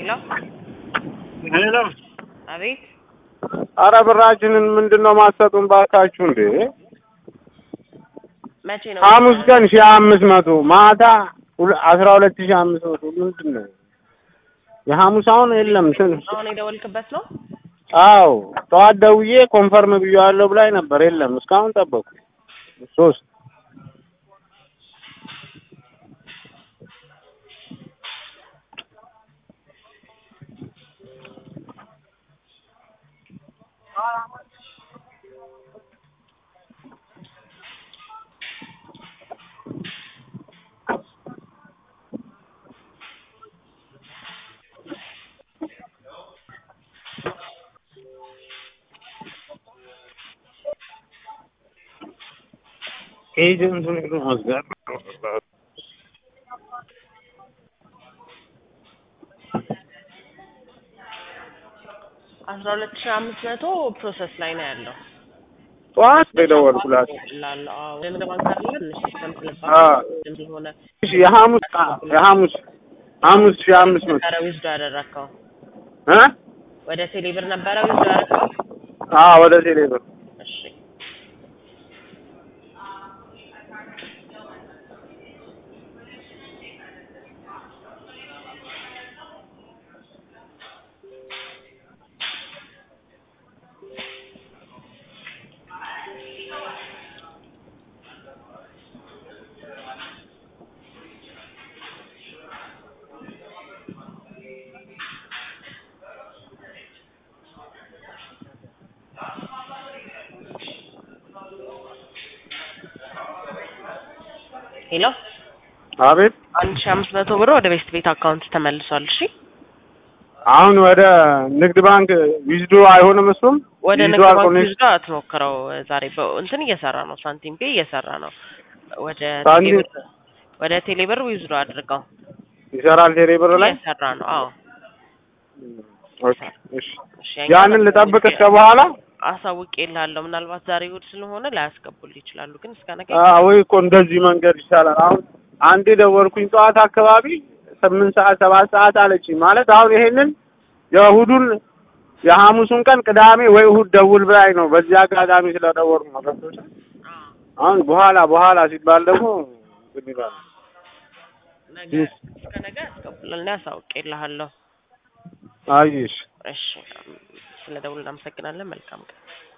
ሄሎ ሄሎ አቤት አረ ብራችንን ምንድን ነው ማሰጡን ባካችሁ እንዴ መቼ ነው ሐሙስ ቀን ሺህ አምስት መቶ ማታ ሁለ- አስራ ሁለት ሺህ አምስት መቶ ምንድን ነው የሐሙስ አሁን የለም ስን አሁን የደወልክበት ነው አዎ ጠዋት ደውዬ ኮንፈርም ብዬዋለሁ ብላኝ ነበር የለም እስካሁን ጠበቁ ሶስት ኤጀንቱን ሄዶ መዝጋት አስራ ሁለት ሺህ አምስት መቶ ፕሮሰስ ላይ ነው ያለው ጠዋት ነው የደወልኩላት ላለው አዎ ንግድ ባንክ አለ ትንሽ ሲስተም አ ስለባለ ስለሆነ እሺ የሐሙስ የሐሙስ ሐሙስ ሺህ አምስት መቶ ነበረ ዊዝዶ ያደረግከው እ ወደ ቴሌብር ነበረ ዊዝዶ ያደረግከው አዎ ወደ ቴሌብር እሺ ሄሎ አቤት አንድ ሺህ አምስት መቶ ብር ወደ ቤስት ቤት አካውንት ተመልሷል እሺ አሁን ወደ ንግድ ባንክ ዊዝዶ አይሆንም እሱም ወደ ዊዝዶ ንግድ ባንክ አልቆነ ዊዝዶ አትሞክረው ዛሬ በእንትን እየሰራ ነው ሳንቲም ፔ እየሰራ ነው ወደ ሳንቲም- ቴሌብር ወደ ቴሌብር ዊዝዶ አድርገው ይሰራል ቴሌብር ላይ እየሰራ ነው አዎ ኦኬ እሺ እሺ ያንን ልጠብቅ እስከ በኋላ አሳውቄ እልሃለሁ ምናልባት ዛሬ እሑድ ስለሆነ ላያስገቡልህ ይችላሉ ግን እስከ ነገ ወይ እኮ እንደዚህ መንገድ ይሻላል አሁን አንዴ ደወልኩኝ ጠዋት አካባቢ ስምንት ሰዓት ሰባት ሰዓት አለችኝ ማለት አሁን ይሄንን የእሑዱን የሐሙሱን ቀን ቅዳሜ ወይ እሑድ ደውል ብላኝ ነው በዚህ አጋጣሚ ስለደወልኩ ነው ገብቶሻል አሁን በኋላ በኋላ ሲባል ደግሞ እንትን ይላል ነገ እስከ ነገ ያስገቡልህ እኔ አሳውቄ እልሃለሁ አየሽ እሺ ስለ ደውል እናመሰግናለን መልካም ቀን